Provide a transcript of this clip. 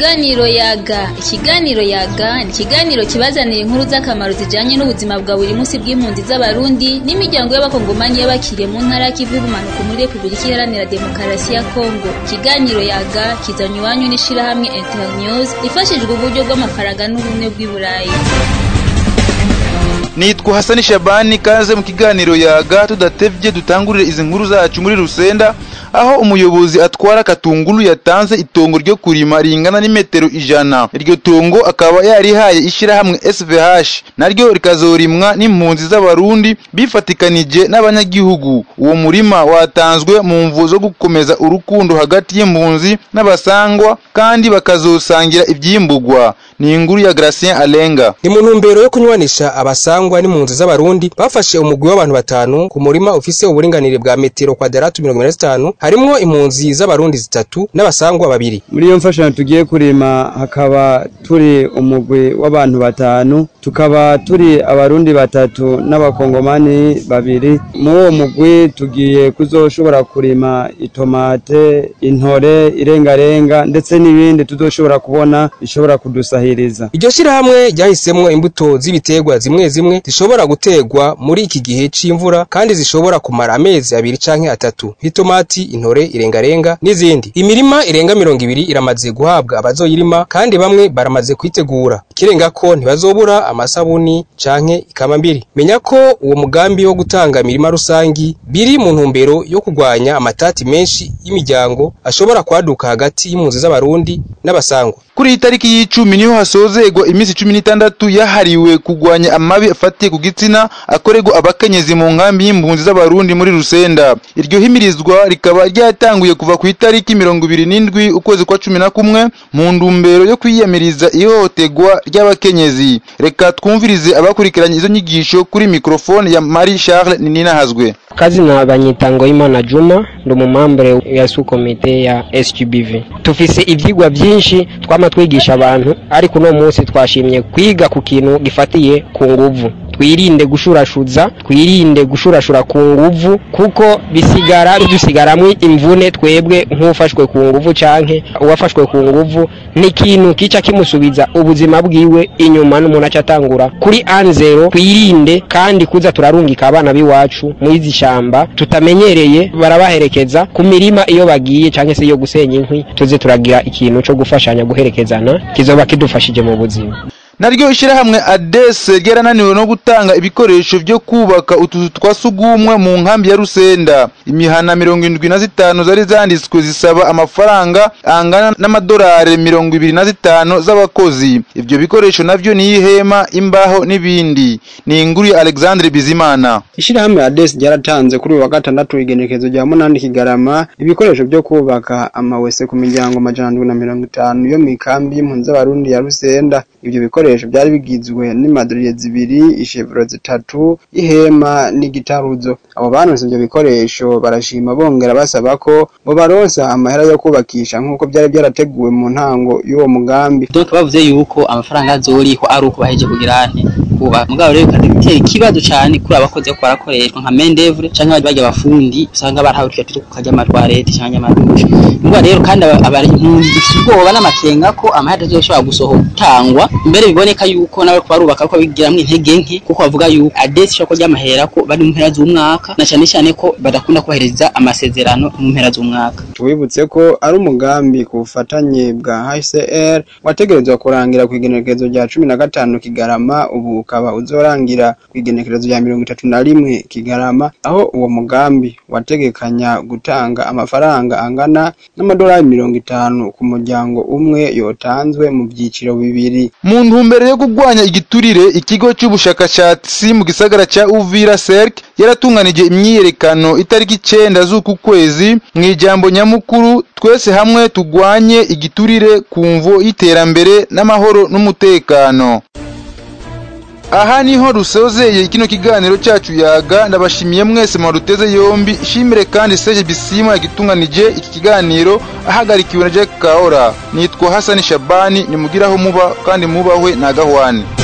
Ikiganiro yaga ikiganiro yaga ni ikiganiro kibazanira inkuru z'akamaro zijanye n'ubuzima bwa buri munsi bw'impunzi z'abarundi n'imiryango y'abakongomani y'abakiriye mu ntara y'ikivu y'ubumanuko muri repubulika iharanira demokarasi ya kongo ikiganiro yaga kizanye iwanyu n'ishirahamwe internews ifashijwe uburyo bw'amafaranga n'ubumwe bw'i burayi nitwa hasani shabani kaze mu kiganiro yaga tudatevye dutangurire izi nkuru zacu muri rusenda aho umuyobozi atwara katunguru yatanze itongo ryo kurima ringana n'imetero ijana iryo tongo akaba yarihaye ishirahamwe svh naryo rikazorimwa n'impunzi z'abarundi bifatikanije n'abanyagihugu uwo murima watanzwe mu mvu zo gukomeza urukundo hagati y'impunzi n'abasangwa kandi bakazosangira ivyimburwa ni inkuru ya Gracien Alenga ni mu ntumbero yo kunywanisha abasangwa n'impunzi z'abarundi bafashe umugwi w'abantu batanu ku murima ufise uburinganire bwa metero kwadaratu mirongo ine na zitanu harimwo impunzi z'abarundi zitatu n'abasangwa babiri muri iyo mfashanyo tugiye kurima hakaba turi umugwi w'abantu batanu tukaba turi abarundi batatu n'abakongomani babiri muri uwo mugwi tugiye kuzoshobora kurima itomate intore irengarenga ndetse n'ibindi tuzoshobora kubona bishobora kudusahiriza iryo shirahamwe ryahisemwo imbuto z'ibiterwa zimwe zimwe zishobora guterwa muri iki gihe c'imvura kandi zishobora kumara amezi abiri canke atatu nk'itomati intore irengarenga n'izindi imirima irenga mirongo ibiri iramaze guhabwa abazoyirima kandi bamwe baramaze kwitegura ikirenga ko ntibazobura amasabuni canke ikamambiri menya ko uwo mugambi wo gutanga imirima rusangi biri mu ntumbero yo kurwanya amatati menshi y'imiryango ashobora kwaduka hagati y'impunzi z'abarundi n'abasangwa kuri iyi tariki y'icumi niho hasozegwa iminsi cumi n'itandatu yahariwe kurwanya amabi afatiye ku gitsina akorerwa abakenyezi mu nkambi y'impunzi z'abarundi muri rusenda iryo himirizwa rikaba ryatanguye kuva ku itariki mirongo ibiri n'indwi ukwezi kwa cumi na kumwe mu ntumbero yo kwiyamiriza ihohoterwa ry'abakenyezi reka twumvirize abakurikiranye izo nyigisho kuri mikrofone ya marie charles ninahazwe kazi na banyitango y'imana juma ndi umumambure ya su komite ya sgbv tufise ivyigwa vyinshi twama twigisha abantu ariko uno munsi twashimye kwiga ku kintu gifatiye ku nguvu twirinde gushurashuza twirinde gushurashura ku nguvu kuko bisigara bidusigaramwo imvune twebwe nk'ufashwe ku nguvu canke uwafashwe ku nguvu ni ikintu kica kimusubiza ubuzima bwiwe inyuma n'umuntu aca atangura kuri anzero twirinde kandi kuza turarungika abana b'iwacu mw'izi shamba tutamenyereye barabaherekeza ku mirima iyo bagiye canke se iyo gusenya inkwi tuze turagira ikintu co gufashanya guherekezana kizoba kidufashije mu buzima naryo ishirahamwe adese ryarananiwe no gutanga ibikoresho vyo kubaka utuzu twa sugumwe mu nkambi ya rusenda imihana mirongo indwi na zitanu zari zanditswe zisaba amafaranga angana n'amadolari mirongo ibiri na zitanu z'abakozi ivyo bikoresho navyo ni ihema imbaho n'ibindi ni inkuru ya alexandre bizimana ishirahamwe adese ryaratanze kuri uyu wa gatandatu igenekezo rya munani kigarama ibikoresho vyo kubaka amawese ku miryango amajana ndwi na mirongo itanu yo mw'ikambi y'impunzi z'abarundi ya rusenda ivyo bikoresho byari bigizwe n'imaduriye zibiri ishevuro zitatu ihema n'igitaruzo abo banonse ivyo bikoresho barashima bongera basaba ko bo baronsa amahera yo kubakisha nk'uko byari byarateguwe mu ntango y'uwo mugambi donc bavuze yuko amafaranga azoriho ari uko baheje kugira ante kuba mugabo rero kandi bitera ikibazo cyane kuri abakozi ko barakoreshwa nka mendevre canke bajya abafundi usanga barahawe twita kujya amatwarete canke amadushe ngo rero kandi abari impunzi zifite ubwoba n'amakenga ko amahera azoshobora gusohoka tangwa mbere biboneka yuko nawe barubaka ko bigiramwo intege nke kuko bavuga yuko adesi ishobora kurya amahera ko bari mu mpera z'umwaka na cyane cyane ko badakunda kohereza amasezerano mu mpera z'umwaka tubibutse ko ari umugambi ku bufatanye bwa HCR wategerezwa kurangira ku igenekerezo rya cumi na gatanu Kigarama ubu ukaba uzorangira ku igenekerezo rya mirongo itatu na rimwe Kigarama aho uwo mugambi wategekanya gutanga amafaranga angana n'amadolari mirongo itanu ku muryango umwe yotanzwe mu byiciro bibiri mu ntumbero yo kurwanya igiturire ikigo cy'ubushakashatsi mu gisagara cya uvira serk yaratunganije imyiyerekano itariki icenda z'uku kwezi mu ijambo nyamukuru twese hamwe tugwanye igiturire ku mvo y'iterambere n'amahoro n'umutekano aha niho rusozeye kino kiganiro cyacu yaga ndabashimiye mwese mwaruteze yombi shimire kandi Serge Bisima yagitunganije iki kiganiro ahagarikiwe na Jack Kaora nitwa Hassan Shabani nimugiraho muba kandi mubahwe na gahwane